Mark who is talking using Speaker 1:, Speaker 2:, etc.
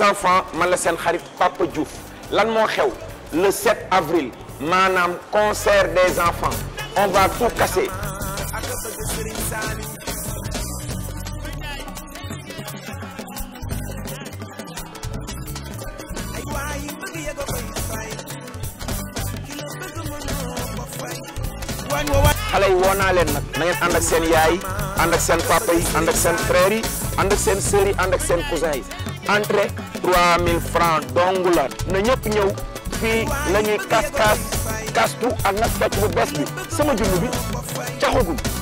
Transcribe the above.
Speaker 1: les enfants man la seen xarit Papa Diouf lan moo xew le 7 avril maanaam concert des enfants on va tout casser xale yi woo naa leen nag na ngeen ànd ak seen yaay ànd ak seen papa yi ànd ak seen frères yi ànd ak seen sœurs yi ànd ak seen cousins yi entrée 3000 francs dong la na ñëpp ñëw fii la ñuy kas kas kastu ak nag fecc bu bees bi sama junni bi caxagul